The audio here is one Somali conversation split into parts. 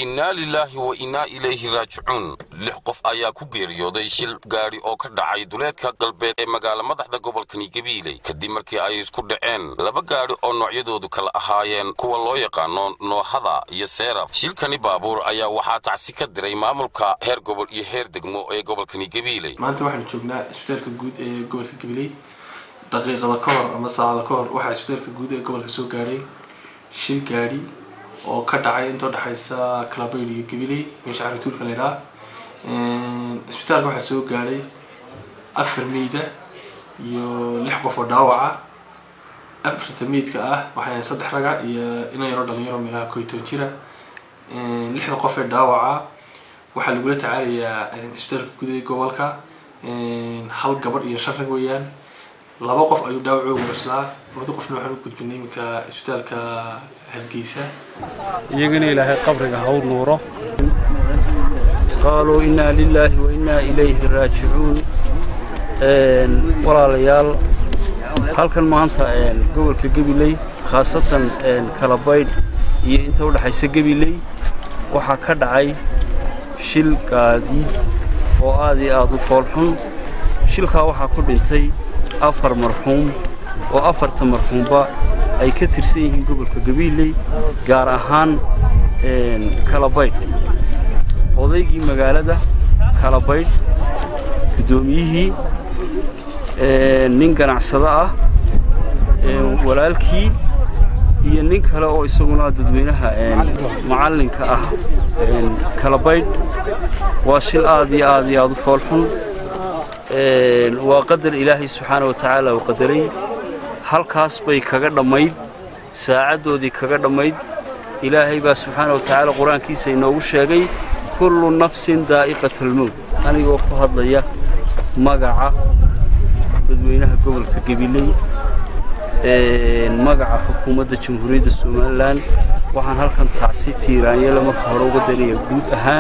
innaa lilaahi wa innaa ilayhi raajicuun lix qof ayaa ku geeriyooday shil gaadhi oo ka dhacay duleedka galbeed ee magaala madaxda gobolkani gabiiley kadib markii ay isku dhaceen laba gaadhi oo noocyadoodu kala ahaayeen kuwa loo yaqaano noohada iyo seeraf shilkani baabuur ayaa waxaa tacsi ka diray maamulka heer gobol iyo heer degmo ee gobolkani gabiiley maanta waxaanu joognaa isbitaalka guud ee gobolka gabiley daqiiqada ka hor ama saacada ka hor waxaa isbitaalka guud ee gobolka soo gaadhay shil gaadhi oo ka dhacay inta udhexaysa kalabayd iyo gabiley meesha carituulka la ydhaha isbitaalka waxaa soo gaadhay afar meyda iyo lix qof oo dhaawaca afarta meydka ah waxay saddex raga iyo inan yaroo dhalinyaro meelaha koytoon jira lixda qof ee dhaawaca waxaa lagula tacaalayaa isbitaalka guud ee gobolka hal gabadh iyo shan rag weeyaan laba qof ayuu dhaawacooga cuslaa labada qofna waxaan u gudbinay iminka isbitaalka hargeysa iyagana ilaahay qabriga ha u nuuro qaaluu innaa lilaahi wa innaa ilayhi raajicuun walaalayaal halkan maanta gobolka gabiley khaasatan kalabaydh iyo inta u dhexaysa gabiley waxaa ka dhacay shil gaadiid oo aad iyo aad u foolxun shilkaa waxaa ku dhintay afar marxuum oo afarta marxuumba ay ka tirsan yihiin gobolka gabiiley gaar ahaan kalabaydh odaygii magaalada kalabaydh guddoomiyihii nin ganacsado ah walaalkii iyo nin kale oo isaguna dadweynaha macallinka ah kalabaydh waa shil aad iyo aad iyo aad u foolxun waa qadar ilaahay subxaana wa tacaala uu qadaray halkaas bay kaga dhammayd saacaddoodii kaga dhammayd ilaahay baa subxaana wa tacaala qur-aankiisa inoogu sheegay kullu nafsin daa'iqatalmowt anigoo ku hadlaya magaca dadweynaha gobolka gabiley magaca xukuumadda jamhuuriyadda somalilan waxaan halkan tacsi tiiraanyele marka hore uga danaya guud ahaan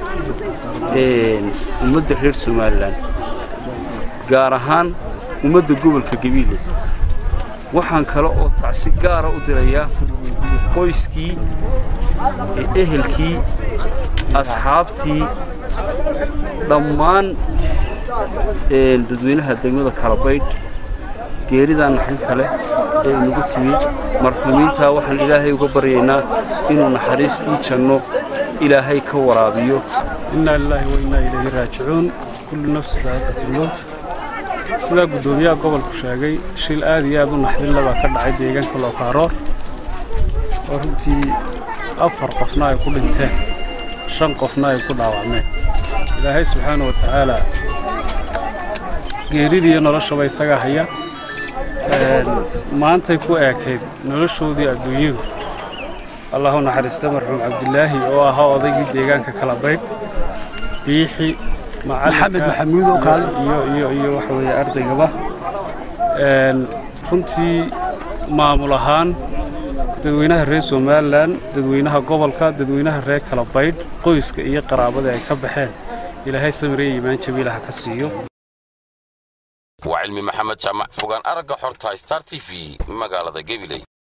ummadda reer somalilan gaar ahaan ummadda gobolka gabiile waxaan kale oo tacsi gaara u dirayaa qoyskii ehelkii asxaabtii dhammaan dadweynaha degmada kalabaydh geeridaa naxinta leh ee inagu timid marxuumiintaa waxaan ilaahay uga baryaynaa inuu naxariistii janno ilaahay ka waraabiyo innaa lilaahi wa innaa ilayhi raajicuun kullu nafsi daa'iqatilmowt sidaa guddoomiyaha gobolku sheegay shil aad iyo aad u naxdinla baa ka dhacay deegaanka lookaaroor oo runtii afar qofna ay ku dhinteen shan qofna ay ku dhaawacmeen ilaahay subxaana wa tacaalaa geeridiiyo noloshaba isagaa haya maantay ku eekayd noloshoodii adduunyadu allahu naxariista marxuum cabdilaahi oo ahaa odaygii deegaanka kalabaydh biixi maxamed maxamuud oo kaale iyo iyo iyo waxa weeye ardaygaba runtii maamul ahaan dadweynaha reer somalilan dadweynaha gobolka dadweynaha reer kalabaydh qoyska iyo qaraabada ay ka baxeen ilaahay samire iimaan jabiilaha ka siiyo waa cilmi maxamed jaamac fogaan aragga xorta star t v magaalada gabiley